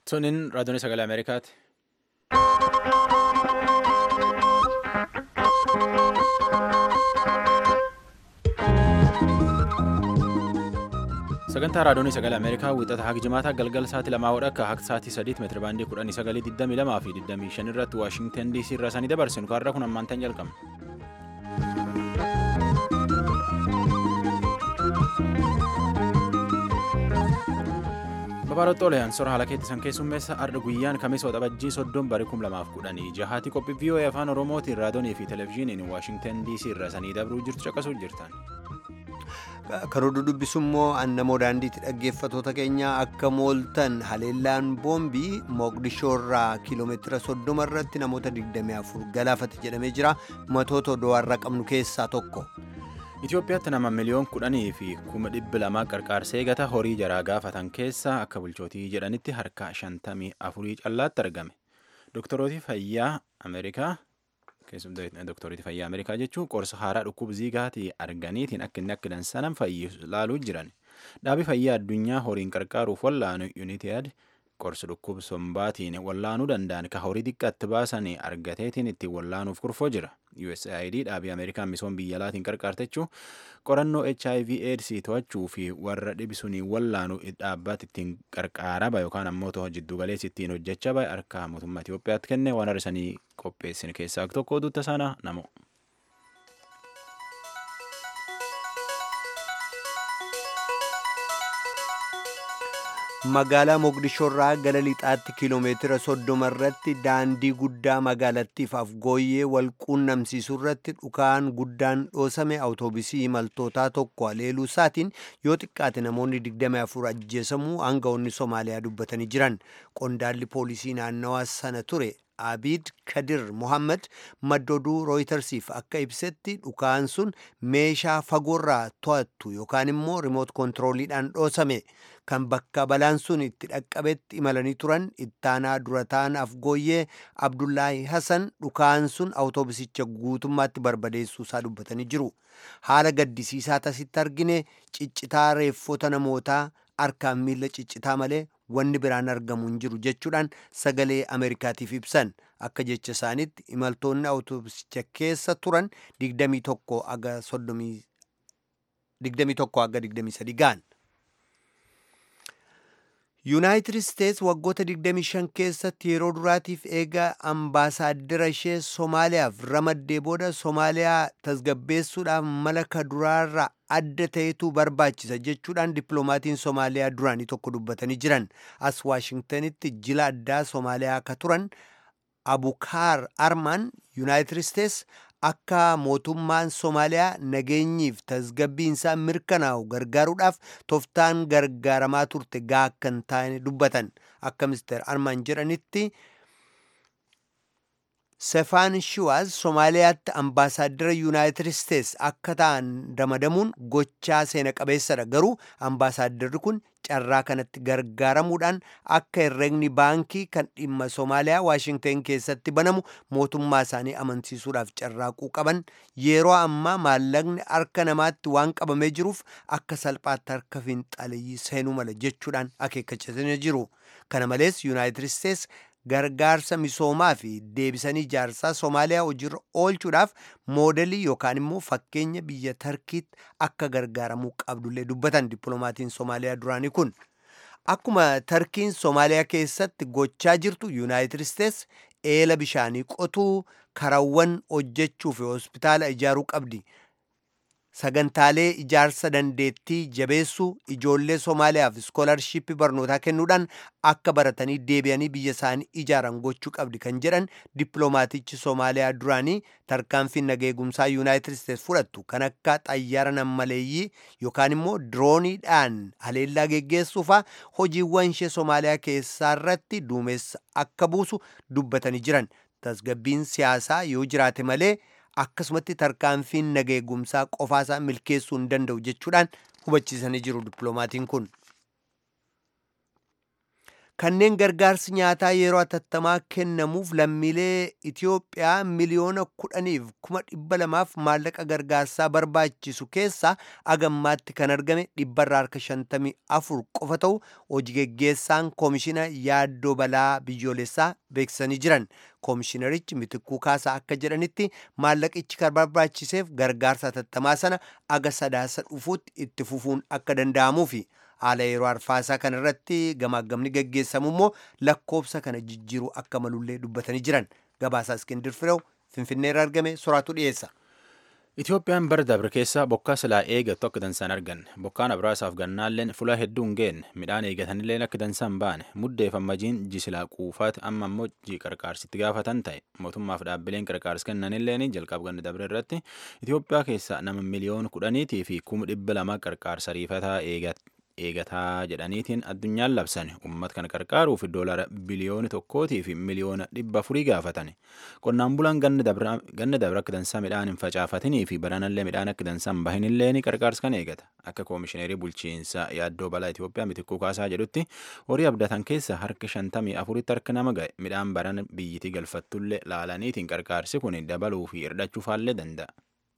Tuniin raadiyoon sagalee Ameerikaati. Sagantaa raadiyoon sagalee Ameerikaa wixata haga jimaataa galgala sa'aatii lamaa hodha akka haga sa'aatii sadiitti meetira baandii kudhanii sagalii digdamii lamaa fi digdamii shan irratti Waashingtan DC irraa sanii dabarsinu kaarraa kun ammaantan jalqabna. Babaarotti Oliyaan sora haala keetti san keessummeessa arda guyyaan kamiisa waxabajjii soddon barii kum lamaaf kudhanii jahaati qophii VOA afaan Oromootiin raadiyoonii fi televezyiiniin Waashingtan DC irraa sanii dabruu jirtu caqasuu jirtan. Karoora dubbisu immoo annamoo daandiitti dhaggeeffatoota keenya akka mooltan haleellaan boombii Moqdishoo irraa kiiloomeetira soddoma irratti namoota 24 galaafate jedhamee jira. Matoota odoarraa qabnu keessaa tokko. Itoophiyaatti nama miliyoon kudhanii fi kuma dhibbi lamaa qarqaarsee gata horii jaraa gaafatan keessa akka bulchootii jedhanitti harka shantamii afurii callaatti argame. Doktorooti fayyaa Ameerikaa Doktorooti fayyaa Ameerikaa jechuun qorsa haaraa dhukkuba ziigaatii arganiitiin akka inni akka dansanan fayyisu ilaaluu jiran. Dhaabi fayyaa addunyaa horiin qarqaaruuf wallaanu Yuuniteed qorsa dhukkuba sombaatiin wallaanuu danda'an ka horii xiqqaatti baasanii argateetiin ittiin wallaanuuf kurfoo jira. USAID dhaabii Ameerikaan misoom biyya alaatiin qarqaartechuu qorannoo HIV AIDS to'achuu fi warra dhibisuun wallaanu dhaabbata ittiin qarqaaraa bahe yookaan ammoo to'o jiddu galeessi ittiin hojjechaa bahe harka mootummaa Itoophiyaatti kenne waan har'isanii qopheessin keessaa tokko oduutta sana namo. Magaalaa Moqdishoo irraa gara lixaatti kiiloomeetira soddoma irratti daandii guddaa magaalattiif afgooyyee wal quunnamsiisuu irratti dhukaan guddaan dhoosame awutoobisii imaltootaa tokko haleeluu isaatiin yoo xiqqaate namoonni 24 ajjeesamuu aangawoonni Somaaliyaa dubbatanii jiran. Qondaalli poolisii naannawaa sana ture Abid Kadir Mohammed maddoduu rooyitersiif akka ibsetti dhukaan sun meeshaa fagoorraa to'attu yookaan immoo rimoot kontirooliidhaan dhoosame. kan bakka balaan sun itti dhaqqabetti imalanii turan ittaanaa durataan afgooyyee abdullaahi hasan dhukaan sun awutoobisicha guutummaatti barbadeessuu isaa dubbatanii jiru haala gaddisiisaa tasitti argine ciccitaa reeffota namootaa harkaan miila ciccitaa malee wanni biraan argamu hin jiru jechuudhaan sagalee ameerikaatiif ibsan akka jecha isaanitti imaltoonni awutoobisicha keessa turan 21 aga 23 ga'an. yuunaayitid isteets waggoota 25 keessatti yeroo duraatiif eega ambaasaaddara ishee soomaaliyaaf ramaddee booda soomaaliyaa tasgabbeessuudhaaf mala ka duraarra adda ta'etu barbaachisa jechuudhaan dippiloomatiin soomaaliyaa duraanii tokko dubbatanii jiran as waashingtanitti jila addaa soomaaliyaa ka turan abukaar armaan yuunaayitid isteets akka mootummaan soomaaliyaa nageenyiif tasgabbiinsaa mirkanaa'u gargaaruudhaaf toftaan gargaaramaa turte gaa akka hin taane dubbatan akka mister armaan jedhanitti sefaan shiwaaz soomaaliyaatti ambaasaaddara yuunaayitid isteets akka ta'an ramadamuun gochaa seena qabeessadha garuu ambaasaadarri kun carraa kanatti gargaaramuudhaan akka herregni baankii kan dhimma soomaaliyaa waashingten keessatti banamu mootummaa isaanii amansiisuudhaaf carraaquu qaban yeroo ammaa maallaqni harka namaatti waan qabamee jiruuf akka salphaatti harka finxaaleyyii seenuu mala jechuudhaan akeekkachisanii jiru kana malees yuunaayitid isteets gargaarsa misoomaa fi deebisanii ijaarsaa soomaaliyaa hojiirra oolchuudhaaf moodelii yookaan immoo fakkeenya biyya tarkiitti akka gargaaramuu qabdullee dubbatan dippiloomatiin soomaaliyaa duraanii kun akkuma tarkiin soomaaliyaa keessatti gochaa jirtu yuunaayitid isteets eela bishaanii qotuu karawwan hojjechuu fi hospitaala ijaaruu qabdi sagantaalee ijaarsa dandeettii jabeessuu ijoollee soomaaliyaaf iskoolarshiippii barnootaa kennuudhaan akka baratanii deebi'anii biyya isaanii ijaaran gochuu qabdi kan jedhan dippiloomaatichi soomaaliyaa duraanii tarkaanfiin nageegumsaa yuunaayitid isteets fudhattu kan akka xayyaara nammaleeyyii yookaan immoo dirooniidhaan haleellaa geggeessuufaa hojiiwwan ishee soomaaliyaa keessaa irratti duumessa akka buusu dubbatanii jiran tasgabbiin siyaasaa yoo jiraate malee akkasumatti tarkaanfiin nageegumsaa qofaasaa milkeessuu hin danda'u jechuudhaan hubachiisanii jiru dippiloomatiin kun. kanneen gargaarsi nyaataa yeroo atattamaa kennamuuf lammiilee Itiyoophiyaa miliyoona kudhaniif kuma dhibba lamaaf maallaqa gargaarsaa barbaachisu keessaa agammaatti kan argame dhibbarraa harka shantamii afur qofa ta'u hojii geggeessaan koomishina yaaddoo balaa biyyoolessaa beeksisanii jiran. Koomishinarichi Mitikkuu Kaasaa akka jedhanitti maallaqichi kan barbaachiseef gargaarsa atattamaa sana aga sadaasa dhufuutti itti fufuun akka danda'amuufi. haala yeroo arfaasaa kana irratti gamaagamni gaggeessamu immoo lakkoobsa kana jijjiiruu akka malullee dubbatanii jiran gabaasaa iskindir firew finfinneerra argame soraatu dhiyeessa. Itoophiyaan bara dabre keessa bokkaa silaa eegattu akka dansaan arganne bokkaan abraasaaf gannaalleen fula hedduu hin geenne midhaan eegatanilleen akka dansaan baane muddeef ammajiin jisilaa quufaati amma ammoo ji qarqaarsitti gaafatan ta'e mootummaaf dhaabbileen qarqaarsi kennanilleen jalqab ganna dabre irratti Itoophiyaa keessa nama miliyoona kudhaniitii fi kuma dhibba lama qarqaarsa riifataa eegataa jedhaniitiin addunyaan labsan uummata kana qarqaaruuf doolara biliyoona tokkootii fi miliyoona dhibba afurii gaafatan qonnaan bulaan ganna dabre akka dansaa midhaan hin facaafatinii fi baranallee midhaan akka dansaan bahinillee ni qarqaarsa kan eegata akka koomishineerii bulchiinsa yaaddoo balaa Itoophiyaa mitikkuu kaasaa jedhutti horii abdatan keessa harka shantamii afuritti harka nama ga'e midhaan baran biyyitii galfattullee laalaniitiin qarqaarsi kun dabaluu fi hirdhachuufaallee danda'a.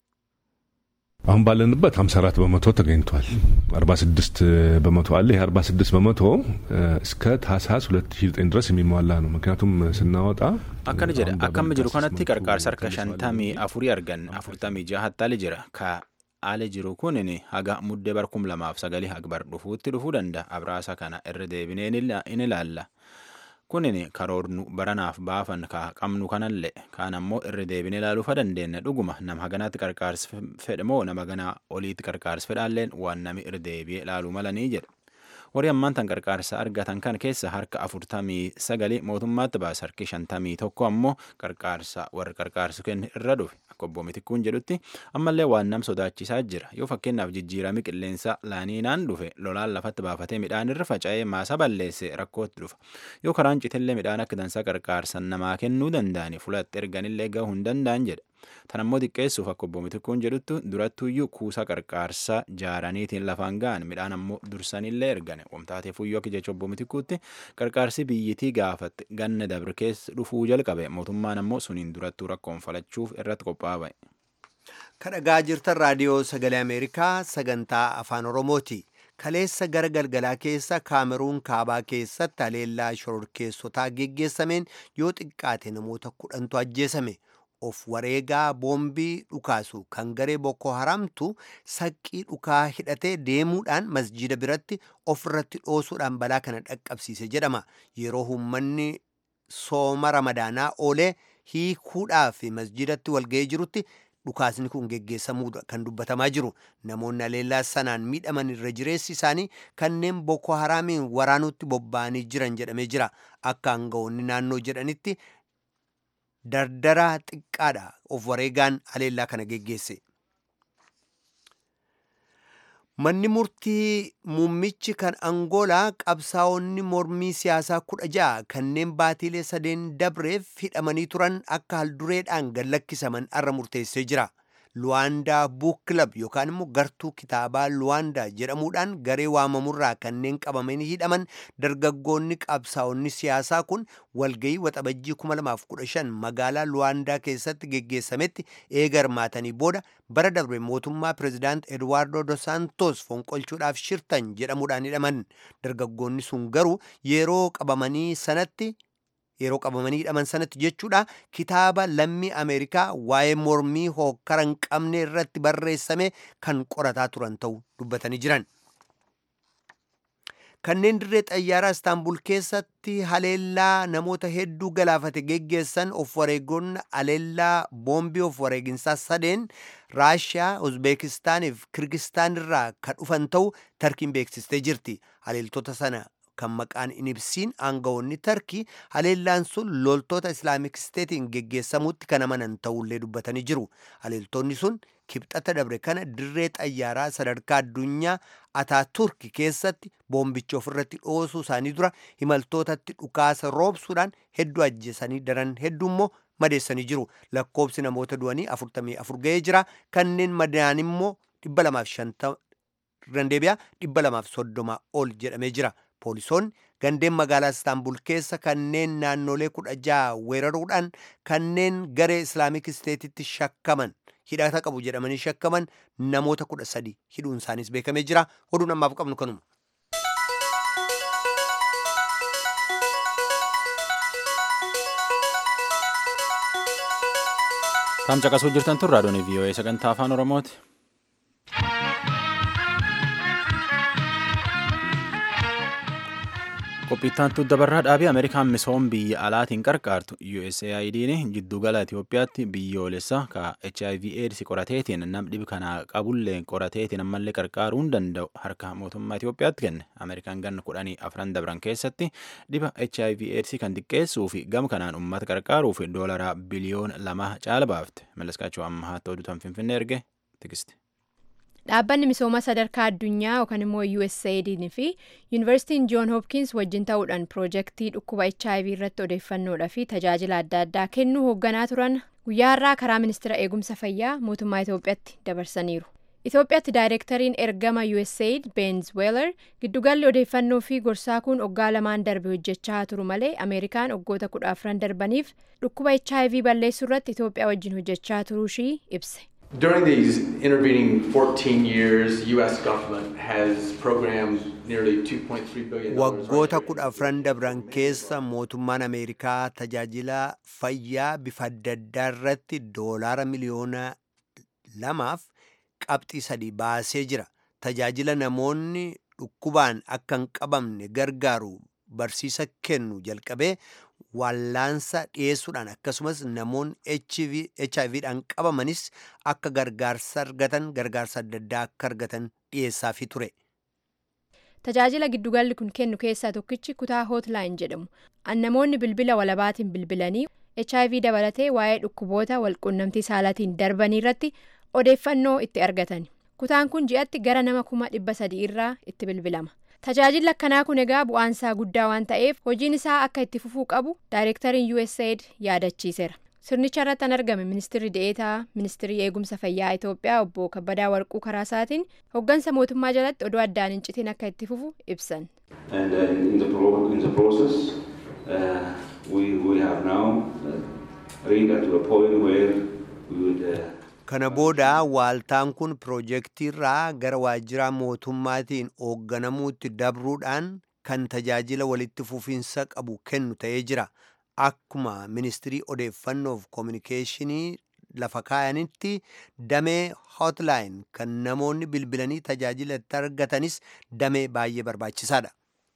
አሁን ባለንበት 54 በመቶ ተገኝቷል። 46 በመቶ አለ። ይህ 46 በመቶ እስከ ታህሳስ 2009 ድረስ የሚሟላ ነው። ምክንያቱም ስናወጣ akkana jedha akkama jiru kanatti qarqaarsa harka shantamii afurii argan afurtamii jahattaali jira ka haala jiru kunin haga muddee bar kum lamaaf sagalii hagbar dhufuutti dhufuu danda'a abraasa kana irra deebinee in ilaalla. kunin karoornu baranaaf baafan ka qabnu kanallee kaan ammoo irra deebine ilaaluufa dandeenya dhuguma nama haganaatti qarqaarsi fedhamoo nama ganaa oliitti qarqaarsi fedhaalleen waan nami irra deebi'ee ilaaluu malanii jedha. Warri ammaan tan qarqaarsa argatan kan keessa harka afurtamii sagalii mootummaatti baasa harki shantamii tokko ammoo qarqaarsa warri qarqaarsu kenne irra dhufe akka obbo Mitikkuun jedhutti ammallee waan nam sodaachisaa jira yoo fakkeenyaaf jijjiirami qilleensa laaniinaan dhufe lolaan lafatti baafatee midhaan irra faca'ee maasa balleesse rakkootti dhufa yoo karaan citellee midhaan akka dansaa qarqaarsan namaa kennuu danda'ani fulatti erganillee gahuu hin danda'an jedha. Tan ammoo xiqqeessuuf akka obbo Mitikkuun jedhutti durattuyyuu kuusaa qarqaarsaa jaaraniitiin lafaan ga'an midhaan ammoo dursanillee ergane wamtaatee fuyyoo akka jecha obbo Mitikkuutti qarqaarsi biyyitii gaafatte ganna dabre keessa dhufuu jalqabe mootummaan ammoo suniin durattuu rakkoon falachuuf irratti qophaa'e. Kadhagaa jirtan raadiyoo sagalee Ameerikaa sagantaa afaan Oromooti. Kaleessa gara galgalaa keessa kaameruun kaabaa keessatti haleellaa shororkeessotaa geggeessameen yoo xiqqaate namoota kudhantu ajjeesame. of wareegaa boombii dhukaasu kan garee Boko Haramtu saqqii dhukaa hidhatee deemuudhaan masjida biratti ofirratti dhoosuudhaan balaa kana dhaqqabsiise jedhama. Yeroo uummanni sooma ramadaanaa oolee hiikuudhaaf masjidatti walga'ee jirutti dhukaasni kun geggeessamuudha kan dubbatamaa jiru. Namoonni haleellaa sanaan miidhaman irra jireessi isaanii kanneen Boko Haramiin waraanutti bobba'anii jiran jedhamee jira. Akka aangawoonni naannoo jedhanitti dardaraa xiqqaadha of wareegaan haleellaa kana geggeesse. Manni murtii muummichi kan Angoolaa qabsaa'onni mormii siyaasaa kudha ja'a kanneen baatiilee sadeen dabreef hidhamanii turan akka haldureedhaan gad lakkisaman arra murteessee jira. Luwaandaa Buuk Kilab yookaan immoo gartuu kitaabaa Luwaandaa jedhamuudhaan garee waamamurraa kanneen qabamanii hidhaman dargaggoonni qabsaa'onni siyaasaa kun walgayii waxabajjii 2015 magaalaa Luwaandaa keessatti geggeessametti eega hirmaatanii booda bara darbe mootummaa pirezidaant Eduwaardo Dos Santos fonqolchuudhaaf shirtan jedhamuudhaan hidhaman. Dargaggoonni sun garuu yeroo qabamanii sanatti yeroo qabamanii hidhaman sanatti jechuudha kitaaba lammii ameerikaa waa'ee mormii hookkara hin qabne irratti barreessame kan qorataa turan ta'uu dubbatanii jiran. Kanneen dirree xayyaaraa Istaanbul keessatti haleellaa namoota hedduu galaafate geggeessan of wareegonni haleellaa boombii of wareeginsaa sadeen Raashiyaa, Uzbeekistaanii fi Kirgistaan irraa kan dhufan ta'uu Tarkiin beeksistee jirti. Haleeltota sana kan maqaan hin ibsiin aangawoonni tarkii haleellaan sun loltoota islaamik steetiin geggeessamuutti kan amanan ta'ullee dubbatanii jiru haleeltonni sun kibxata dabre kana dirree xayyaaraa sadarkaa addunyaa ataaturk keessatti boombicha ofirratti dhoosuu isaanii dura imaltootatti dhukaasa roobsuudhaan hedduu ajjeesanii daran hedduu immoo madeessanii jiru lakkoobsi namoota du'anii 44 ga'ee jira kanneen madaa'an immoo 250 deebi'aa 230 ol jedhamee jira Poolisoonni gandeen magaalaa Istaanbul keessa kanneen naannolee kudha jaha weeraruudhaan kanneen garee Islaamik Isteetitti shakkaman hidhata qabu jedhamanii shakkaman namoota kudha sadi hidhuun isaanis beekamee jira. Oduun ammaaf qabnu kanuma. Taam caqasuu jirtan tun raadiyoon VOA sagantaa afaan Oromooti. Qophiittantuu dabarraa dhaabii Ameerikaan misoom biyya alaatiin qarqaartu USAID'n jiddugala Itoophiyaatti biyyoolessa ka HIV AIDS qorateetiin nam dhibi kanaa qabullee qorateetiin ammallee qarqaaruu hin danda'u harka mootummaa Itoophiyaatti kenne. Ameerikaan ganna kudhanii afran dabran keessatti dhiba HIV AIDS kan xiqqeessuu fi gama kanaan uummata qarqaaruu fi doolaraa biliyoona lama caala baafte. Malleskaachuu amma haa ta'u dutan Finfinnee erge tikiste. Dhaabbanni misooma sadarkaa addunyaa yookaan immoo USAID fi Yuunivarsiitiin Joon Hopkins wajjin ta'uudhaan piroojeektii dhukkuba HIV irratti odeeffannoodhaa fi tajaajila adda addaa kennuu hoogganaa turan guyyaa har'aa karaa ministeera eegumsa fayyaa mootummaa Itoophiyaatti dabarsaniiru. Itoophiyaatti daayireektariin ergama USAID Benz Weeler giddugalli odeeffannoo fi gorsaa kun waggaa lamaan darbe hojjechaa turu malee Ameerikaan waggoota kudha afran darbaniif dhukkuba HIV balleessuu irratti Itoophiyaa wajjin hojjechaa turuushii ibse. During these intervening 14 years, U.S. government has programmed nearly 2.3 billion Waggoota kudha afran dabran keessa mootummaan Ameerikaa tajaajila fayyaa bifa adda addaa irratti doolaara miliyoona lamaaf qabxii sadii baasee jira. Tajaajila namoonni dhukkubaan akka hin qabamne gargaaru barsiisa kennu jalqabee wallaansa dhiyeessuudhaan akkasumas namoonni HIVdhaan qabamanis akka gargaarsa argatan gargaarsa adda addaa akka argatan dhiyeessaafii ture. Tajaajila giddugalli kun kennu keessaa tokkichi kutaa hootlaayini jedhamu. Namoonni bilbila walabaatiin bilbilanii HIV dabalatee waa'ee dhukkuboota walquunnamtii saalaatiin darbanii irratti odeeffannoo itti argatan. Kutaan kun ji'atti gara nama kuma dhibba sadii irraa itti bilbilama. Tajaajilli akkanaa kun egaa bu'aansaa guddaa waan ta'eef hojiin isaa akka itti fufuu qabu daayireektariin USAID yaadachiiseera. Sirnicha irratti kan argame ministirri de'eetaa ministirii eegumsa fayyaa Itoophiyaa obbo Kabbadaa Warquu karaa isaatiin hooggansa mootummaa jalatti odoo addaan hin citin akka itti fufu ibsan. And uh, in, the pro- in the process, uh, we, we have now uh, reached to a point where we would uh, Kana booda waaltaan kun piroojeektiirraa gara waajjira mootummaatiin hoogganamuutti dabruudhaan kan tajaajila walitti fufiinsa qabu kennu ta'ee jira. Akkuma ministirii odeeffannoof koominikeeshinii lafa kaayanitti damee hotline kan namoonni bilbilanii tajaajila itti argatanis damee baay'ee barbaachisaadha.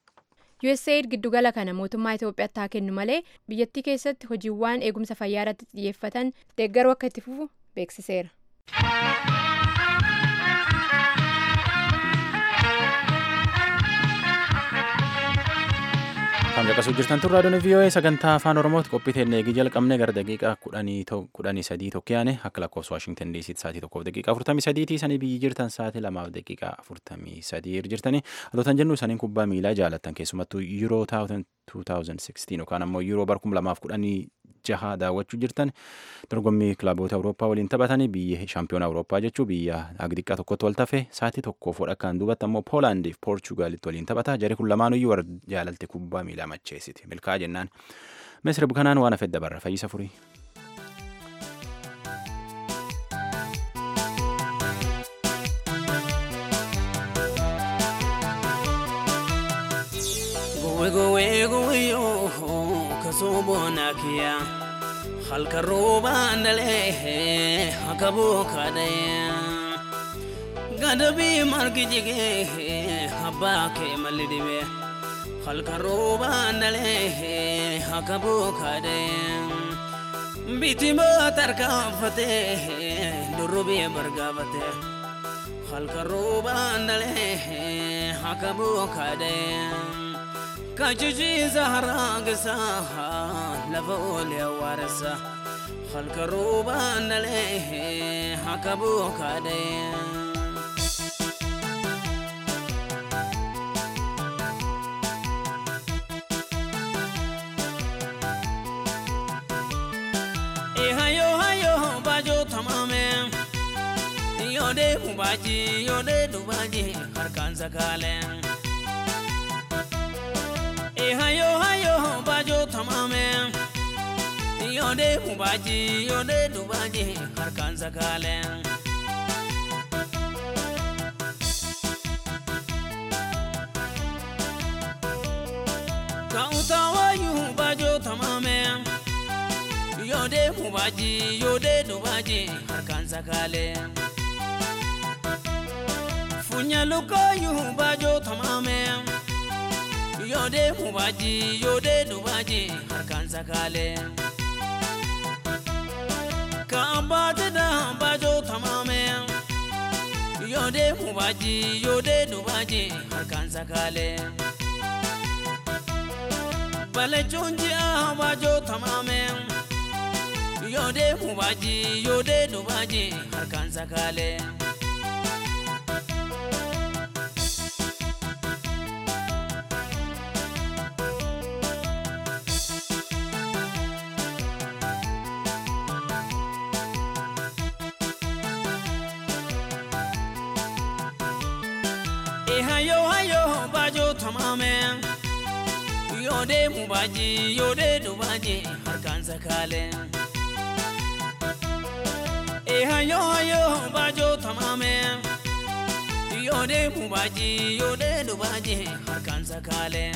USAID giddugala kana mootummaa Itoophiyaatti haa kennu malee biyyattii keessatti hojiiwwan eegumsa fayyaa irratti xiyyeeffatan deeggaruu akka itti fufu beeksiseera. Kan caqasuu jirtan tun raadiyoon VOA sagantaa afaan Oromooti qophii teennee eegii jalqabne gara daqiiqaa kudhanii sadii tokko yaane akka lakkoofsa Waashingtan DC'tti sa'aatii tokkoof daqiiqaa afurtamii sadiitii sanii biyyi jirtan sa'aatii lamaaf daqiiqaa afurtamii sadii jirtanii hatotan jennu saniin kubbaa miilaa jaalattan keessumattuu Euro 2016 yookaan ammoo Euro bar kuma lamaaf kudhanii jaha daawwachuu jirtan dorgommii kilaboota Awurooppaa waliin taphatanii biyya shaampiyoona Awurooppaa jechuu biyya agdiqaa tokkotti wal tafe sa'aatii tokkoof wadhakkaan duubatti ammoo Poolaandiif Poorchugaalitti waliin taphata jarri kun lamaanuyyuu warra jaalalte kubbaa miilaa macheessiti milkaa jennaan misir bukanaan waan hafedda barra fayyisa furii. Gowe gowe yo kaso bona kiya halka roba ndale hakabo kade gadabi margi jige habba ke malidibe halka roba ndale hakabo kade bitima tarkafate durubi bargafate halka roba ndale hakabo kade كججي زهرا قساها لفول وارسا خلق روبان عليه حكبو كادين هايو هايو باجو تمامه يودي باجي يودي دوباجي هركان سكالين hayo hayo bajo tamame yode mubaji yode dubaji harkan sakale kautawayu bajo tamame yode mubaji yode dubaji harkan sakale funya lukayu bajo tamame yode mubaji yode dubaji harkan sakale ka ambata da bajo tamame yode mubaji yode dubaji harkan sakale bale jonji a bajo tamame yode mubaji yode dubaji harkan sakale e hayo hayo bajo tamame yode mubaji yode dubaji harkan sakale e hayo hayo bajo tamame yode mubaji yode dubaji harkan sakale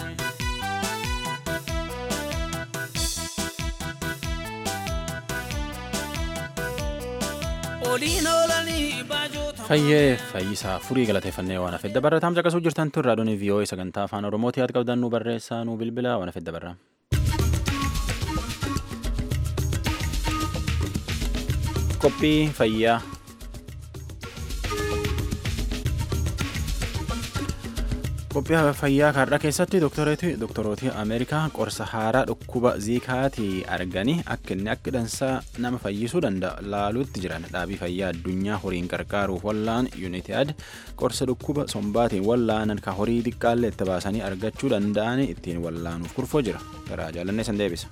oliinolani bajo Fayyee fayyisaa furii galateeffannee waan hafedda barra taam caqasuu jirtan tun raadiyoon vii'oo'ee sagantaa afaan oromooti yaad qabdan nu barreessaa nu bilbila waan hafedda barra. Qophii fayyaa. Qophii fayyaa kaardhaa keessatti doktorooti Ameerikaa qorsa haaraa dhukkuba ziikaatii arganii akka inni akka dansaa nama fayyisuu danda'a laaluutti jiran dhaabii fayyaa addunyaa horiin qarqaaruuf wallaan yuunitid qorsa dhukkuba sombaatiin wallaanan ka horii xiqqaallee itti baasanii argachuu danda'an ittiin wallaanuuf kurfoo jira garaa jaalannee san deebisa.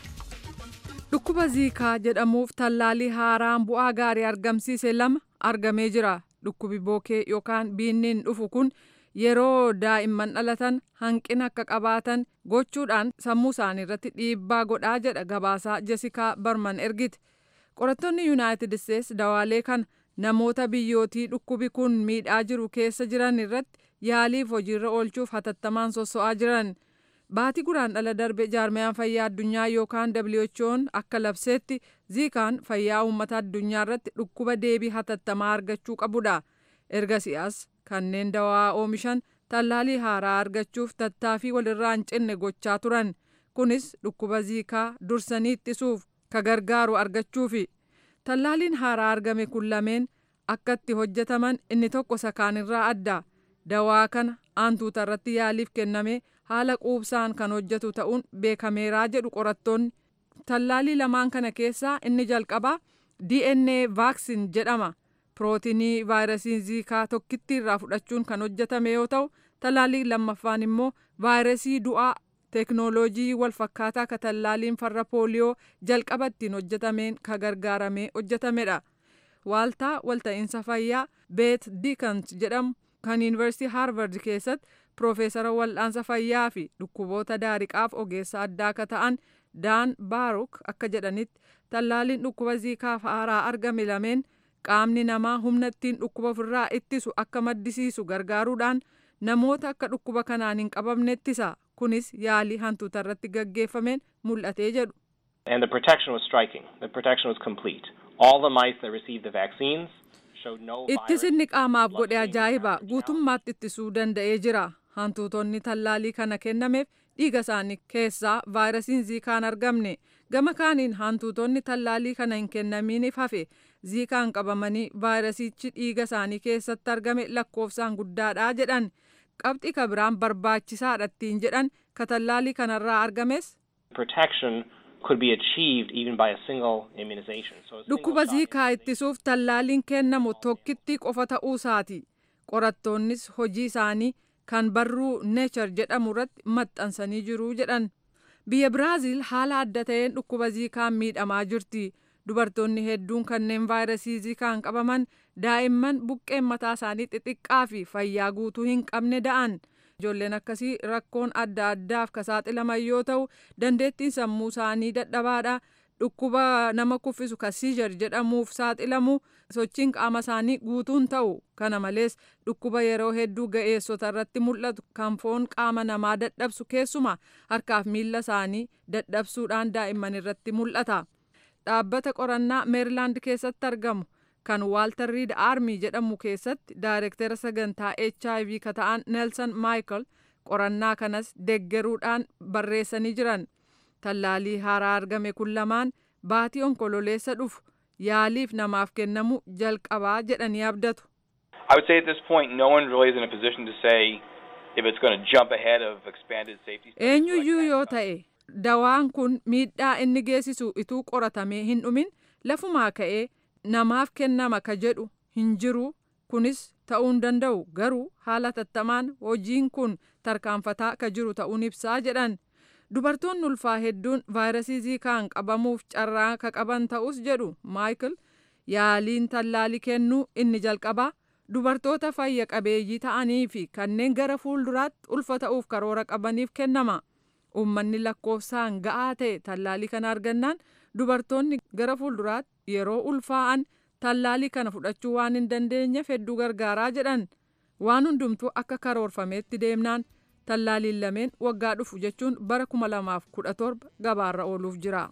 Dhukkuba ziikaa jedhamuuf tallaalii haaraan bu'aa gaarii argamsiise lama argamee jira. Dhukkubi bookee yookaan biinniin dhufu kun yeroo daa'imman dhalatan hanqina akka qabaatan gochuudhaan sammuu isaanii irratti dhiibbaa godhaa jedha gabaasaa jesikaa barman ergite qorattoonni yuunaayitid isteets dawaalee kana namoota biyyootii dhukkubi kun miidhaa jiru keessa jiran irratti yaaliif hojiirra oolchuuf hatattamaan sosso'aa jiran baatii guraan dhala darbe jaarmiyaan fayyaa addunyaa yookaan who'n akka labseetti ziikaan fayyaa uummata addunyaa irratti dhukkuba deebii hatattamaa argachuu qabudha ergasi'as kanneen dawaa oomishan tallaalii haaraa argachuuf tattaaffii walirraa hin cinne gochaa turan kunis dhukkuba ziikaa dursanii ittisuuf ka gargaaru argachuufi tallaaliin haaraa argame kun lameen akka itti hojjetaman inni tokko sakaanirraa adda dawaa kana aantuuta irratti yaaliif kenname haala quubsaan kan hojjetu ta'uun beekameeraa jedhu qorattoonni tallaalii lamaan kana keessaa inni jalqabaa dna vaaksin jedhama pirootinii vaayirasii ziikaa tokkitti irraa fudhachuun kan hojjetame yoo ta'u tallaalii lammaffaan immoo vaayirasii du'aa teeknooloojii walfakkaataa ka tallaaliin farra pooliyoo jalqaba ittiin hojjetameen ka gargaaramee hojjetamedha waaltaa walta'iinsa fayyaa beet diikans jedhamu kan yuunivarsiitii haarvard keessatti piroofeesara wal'aansa fayyaa fi dhukkuboota daariqaaf ogeessa addaa akka ta'an daan baaruk akka jedhanitti tallaaliin dhukkuba ziikaaf haaraa argame lameen qaamni namaa humna ittiin dhukkuba ofirraa ittisu akka maddisiisu gargaaruudhaan namoota akka dhukkuba kanaan hin qabamne ittisa kunis yaalii hantuuta irratti gaggeeffameen mul'atee jedhu. And the protection was striking. The protection was complete. All the mice that received the vaccines showed no virus. Ittisinni qaamaaf godhe ajaa'iba guutummaatti ittisuu danda'ee jira. Hantuutonni tallaalii kana kennameef dhiiga isaanii keessaa vaayirasiin ziikaan argamne. Gama kaaniin hantuutonni tallaalii kana hin kennamiiniif hafe ziikaan qabamanii vaayirasichi dhiiga isaanii keessatti argame lakkoofsaan guddaadha jedhan. Qabxii ka biraan barbaachisaadha ittiin jedhan ka tallaalii kanarraa argames. Protection could be achieved even by a single immunization. So a single Dhukkuba shot ziikaa ittisuuf tallaaliin kennamu tokkitti qofa ta'uu isaati. Qorattoonnis hojii isaanii kan barruu neechar jedhamu irratti maxxansanii jiru jedhan. Biyya Biraaziil haala adda ta'een dhukkuba ziikaan miidhamaa jirti. Dubartoonni hedduun kanneen vaayirasii ziikaan qabaman daa'imman buqqeen mataa isaanii xixiqqaa fi fayyaa guutuu hin qabne da'an. ijoolleen akkasii rakkoon adda addaaf ka saaxilaman yoo ta'u dandeettiin sammuu isaanii dadhabaadha dhukkuba nama kuffisu ka siijar jedhamuuf saaxilamu sochiin qaama isaanii guutuun ta'u kana malees dhukkuba yeroo hedduu ga'eessota irratti mul'atu kan foon qaama namaa dadhabsu keessuma harkaaf miila isaanii dadhabsuudhaan daa'imman irratti mul'ata dhaabbata qorannaa meerilaand keessatti argamu kan waaltar riid aarmii jedhamu keessatti daayirektera sagantaa hiv ka ta'an neelsan maayikel qorannaa kanas deggeruudhaan barreessanii jiran tallaalii haaraa argame kun lamaan baatii onkololeessa dhufu yaaliif namaaf kennamu jalqabaa jedhanii abdatu. I would say at this point, no one really is in a position to say if it's going to jump ahead of expanded safety. Eenyuyyuu yoo ta'e dawaan kun miidhaa inni geessisu ituu qoratamee hin dhumin lafumaa ka'ee namaaf kennama ka jedhu hin jiru kunis ta'uu hin danda'u garuu haala tattamaan hojiin kun tarkaanfataa ka jiru ta'uun ibsaa jedhan. dubartoonni ulfaa hedduun vaayirasii ziikaan qabamuuf carraa ka qaban ta'us jedhu maayikil yaaliin tallaalii kennuu inni jalqabaa dubartoota fayya qabeeyyii ta'anii fi kanneen gara fuulduraatti ulfa ta'uuf karoora qabaniif kennama uummanni lakkoofsaan ga'aa ta'e tallaalii kana argannaan dubartoonni gara fuulduraatti yeroo ulfaa'an tallaalii kana fudhachuu waan hin dandeenyeef hedduu gargaaraa jedhan waan hundumtuu akka karoorfameetti deemnaan tallaaliin lameen waggaa dhufu jechuun bara 2017 gabaarra ooluuf jira.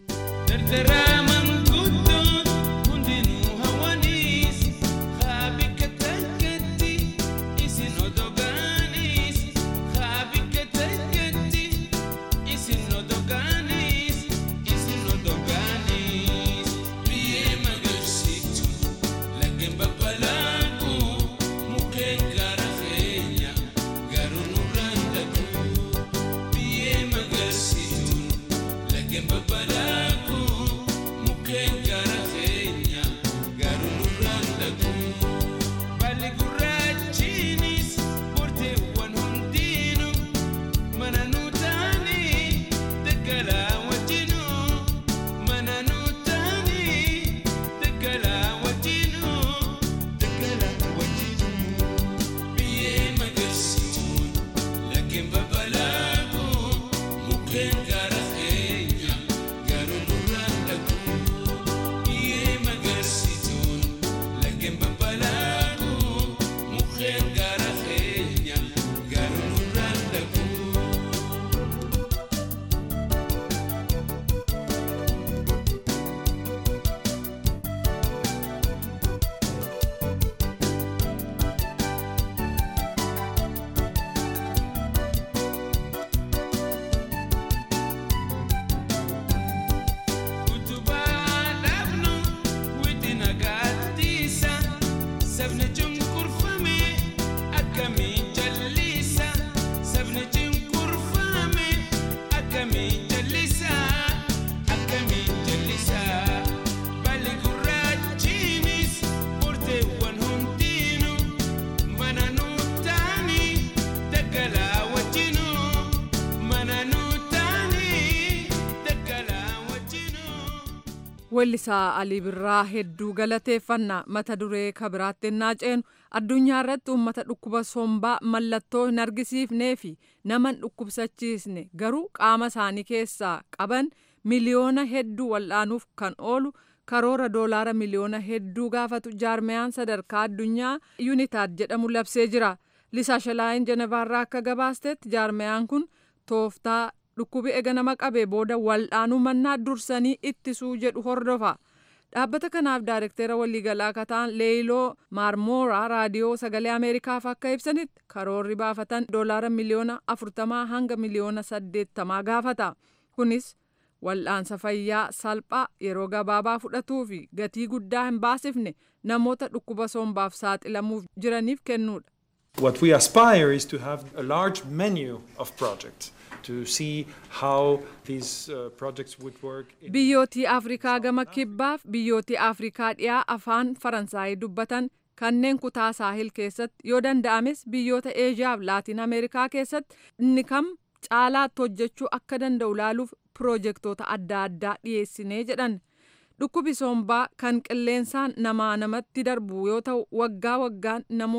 Weellisaa Alii Birraa hedduu galateeffanna mata duree kabiraatti ennaa ceenu addunyaa irratti uummata dhukkuba sombaa mallattoo hin argisiifnee fi nama hin dhukkubsachiisne garuu qaama isaanii keessaa qaban miliyoona hedduu wal'aanuuf kan oolu karoora doolaara miliyoona hedduu gaafatu jaarmeyaan sadarkaa addunyaa yuunitaad jedhamu labsee jira. Lisaa Shalaayin Jenevaarraa akka gabaastetti jaarmeyaan kun tooftaa dhukkubi ega nama qabee booda wal'aanuu mannaa dursanii ittisuu jedhu hordofa. Dhaabbata kanaaf daayirektera waliigalaa akka ta'an Leeyiloo Maarmooraa raadiyoo sagalee Ameerikaaf akka ibsanitti karoorri baafatan doolaara miliyoona afurtamaa hanga miliyoona saddeettamaa gaafata. Kunis wal'aansa fayyaa salphaa yeroo gabaabaa fudhatuu fi gatii guddaa hin baasifne namoota dhukkuba sombaaf saaxilamuuf jiraniif kennuudha. What we aspire is to have a large menu of projects. to see how these uh, projects would work. Biyyootii Afrikaa gama kibbaaf biyyootii Afrikaa dhiyaa afaan Faransaayii dubbatan kanneen kutaa saahil keessatti yoo danda'ames biyyoota Eeshiyaa fi Laatiin Ameerikaa keessatti inni kam caalaatti hojjechuu akka danda'u laaluuf piroojeektoota adda addaa dhiyeessinee jedhan. Dhukkubi sombaa kan qilleensaan namaa namatti darbu yoo ta'u waggaa waggaan namoota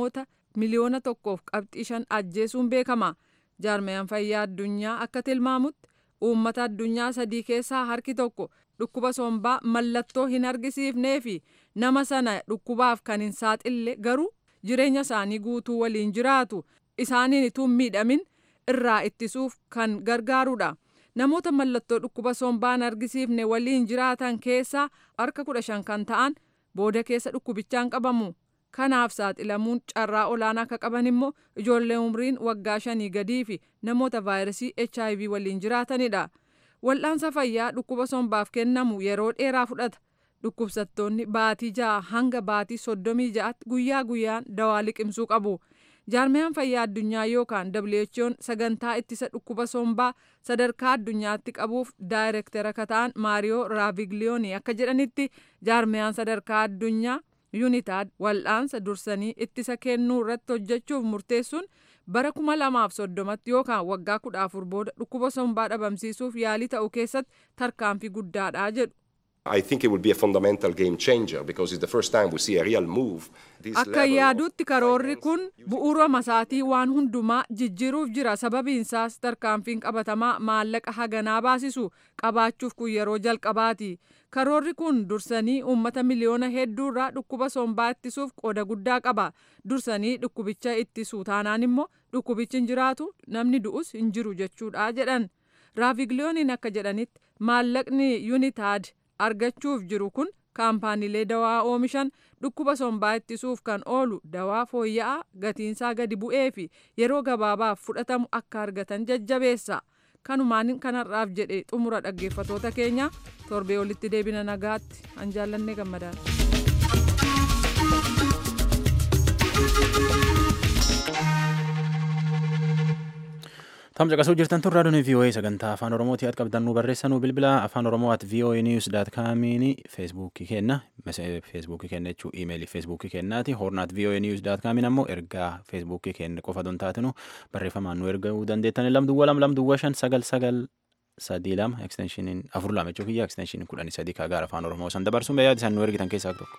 miliyoona tokkoof qabxii shan ajjeesuun beekama. Jaarmayaan fayyaa addunyaa akka tilmaamutti uummata addunyaa sadii keessaa harki tokko dhukkuba sombaa mallattoo hin argisiifnee fi nama sana dhukkubaaf kan hin saaxille garuu jireenya isaanii guutuu waliin jiraatu isaaniin ituu miidhamin irraa ittisuuf kan gargaarudha. Namoota mallattoo dhukkuba sombaa hin argisiifne waliin jiraatan keessaa harka kudha shan kan ta'an booda keessa dhukkubichaan qabamu. Kanaaf saaxilamuun carraa olaanaa akka qaban immoo ijoollee umriin waggaa shanii gadii fi namoota vaayirasii HIV waliin jiraatanidha. Wal'aansa fayyaa dhukkuba sombaaf kennamu yeroo dheeraa fudhata. Dhukkubsattoonni baatii ja'a hanga baatii soddomii ja'atti guyyaa guyyaan dawaa liqimsuu qabu. Jaarmayaan fayyaa addunyaa yookaan WHO'n sagantaa ittisa dhukkuba sombaa sadarkaa addunyaatti qabuuf daayirektara akka ta'an Maariyoo Raavigliyoonii akka jedhanitti jaarmayaan sadarkaa addunyaa yuunitaad wal'aansa dursanii ittisa kennuu irratti hojjechuuf murteessuun bara kuma lamaaf soddomatti yookaan waggaa kudha afur booda dhukkuba sombaa dhabamsiisuuf yaalii ta'u keessatti tarkaanfii guddaadha jedhu. I think it will be a fundamental game changer because it's the first time we see a real move. Akka yaaduutti karoorri kun bu'uura masaatii waan hundumaa jijjiiruuf jira sababiinsaas tarkaanfiin qabatamaa maallaqa haganaa baasisu qabaachuuf kun yeroo jalqabaati. Karoorri kun dursanii uummata miliyoona hedduurraa dhukkuba sombaa ittisuuf qooda guddaa qaba. Dursanii dhukkubicha ittisuu taanaan immoo dhukkubichi hin jiraatu namni du'us hin jiru jechuudha jedhan. Raavigliyooniin akka jedhanitti maallaqni yuunitaad argachuuf jiru kun kaampaaniilee dawaa oomishan dhukkuba sombaa ittisuuf kan oolu dawaa fooyya'aa gatiinsaa gadi bu'ee fi yeroo gabaabaaf fudhatamu akka argatan jajjabeessa. Kanumaan kanarraaf jedhe xumura dhaggeeffatoota keenya torbee olitti deebina nagaatti an jaallannee gammadaadha. Tamsa qasuu jirtan tun raadiyoon VOA sagantaa afaan Oromooti at qabdannu barreessanuu bilbila afaan Oromoo at VOA news daat kaamiin feesbuukii kenna feesbuukii kenna jechuu iimeelii feesbuukii kennaati hoorn at VOA news daat kaamiin ammoo ergaa feesbuukii kenna qofa don taatinu barreeffamaan nu erguu dandeettan lamduwwa lam lamduwwa shan sagal sagal sadii lama eksteenshiniin afur lama jechuu kiyya eksteenshiniin kudhanii sadii kaagaara afaan Oromoo san dabarsuun yaada isaan nu ergitan keessaa tokko.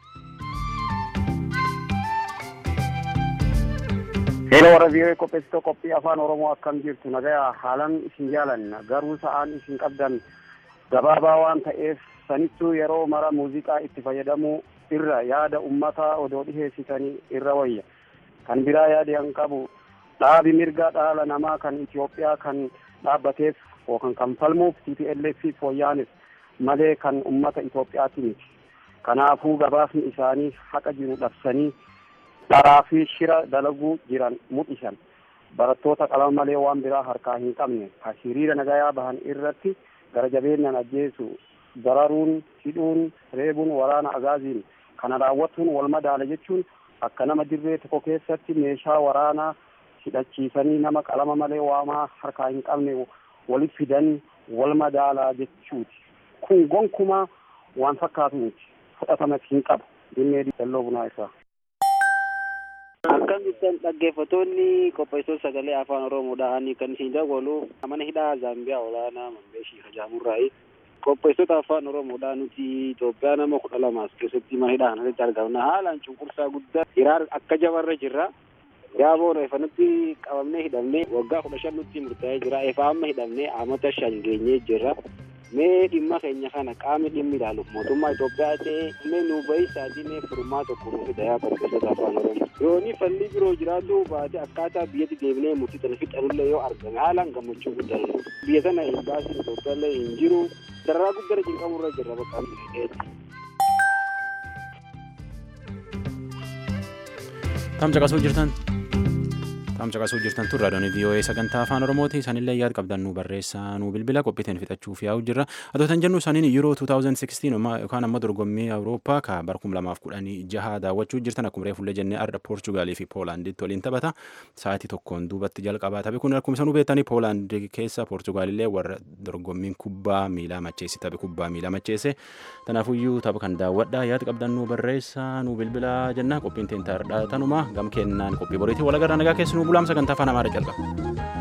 Yeroo warra vii'oo qopheessitoo qophii afaan Oromoo akkam jirtu nagaya haalan isin jaalanna garuu sa'aan isin qabdan gabaabaa waan ta'eef sanittuu yeroo mara muuziqaa itti fayyadamuu irra yaada ummataa odoo dhiheessitanii irra wayya. Kan biraa yaadi an qabu dhaabi mirga dhala namaa kan Itoophiyaa kan dhaabbateef yookaan kan falmuuf TPLF fooyyaanis malee kan ummata Itoophiyaati miti. Kanaafuu gabaasni isaanii haqa jiru dhabsanii dharaa fi shira dalaguu jiran mul'isan barattoota qalama malee waan biraa harkaa hin qabne hiriira nagayaa bahan irratti gara jabeenyaan ajjeesu dararuun hidhuun reebuun waraana agaaziin kana raawwatuun wal madaala jechuun akka nama dirree tokko keessatti meeshaa waraanaa hidhachiisanii nama qalama malee waamaa harkaa hin qabne walitti fidan wal madaalaa jechuuti kun gonkumaa waan fakkaatu miti fudhatamas hin qabu dinnee dalloo bunaa isaa. Akkam jirtan dhaggeeffattoonni qopheessitoota sagalee afaan Oromoodhaan kan isin dabalu mana hidhaa Zaambiyaa olaanaa Mambeeshii Hajaamurraayi. Qopheessitoota afaan Oromoodhaan nuti Itoophiyaa nama kudha lamaas keessatti mana hidhaa kanatti argamna. Haalaan cunqursaa guddaa hiraar akka jabarra jirra. Yaaboo efa nutti qabamnee hidhamnee waggaa kudha shan nutti murtaa'ee jira. Efa amma hidhamnee amata shan geenyee jirra. mee dhimma keenya kana qaamni dhimmi ilaaluuf mootummaa Itoophiyaa ta'ee mee nu bahisaatii mee furmaa tokko nu fida yaa qopheessota afaan Oromoo. Yooni falli biroo jiraatu baate akkaataa biyyatti deebinee murtii tana fixanullee yoo argame haalaan gammachuu guddaa biyya sana hin baasin Itoophiyaallee hin jiru dararaa guddaa cinqamurra jirra bakka Tamsa qasuu jirtan Tamsa qasuu jirtan tun raadiyoon VOA sagantaa afaan Oromooti. Isaanillee yaad qabdan nu barreessaa nu bilbila qophiitiin fixachuuf yaa'u jirra. Adootan jennu isaaniin Euro 2016 yookaan ammoo dorgommii Awurooppaa ka bara 2016 daawwachuu jirtan akkuma reefullee jennee arda Poorchugaalii fi Poolaanditti waliin taphata. Sa'aatii tokkoon duubatti jalqabaa taphi kun akkuma isanuu beektanii Poolaand keessa Poorchugaalillee warra dorgommiin kubbaa miilaa macheessi taphi kubbaa miilaa macheesse. Tanaafuyyuu tapha kan daawwadha yaad qabdan nu barreessaa nu bilbila jenna qophiin teentaardha tanuma gam kennaan qophii boriitii walagarraa nagaa keessi nu bulaam sagantaa afaan amaaraa jalqaba.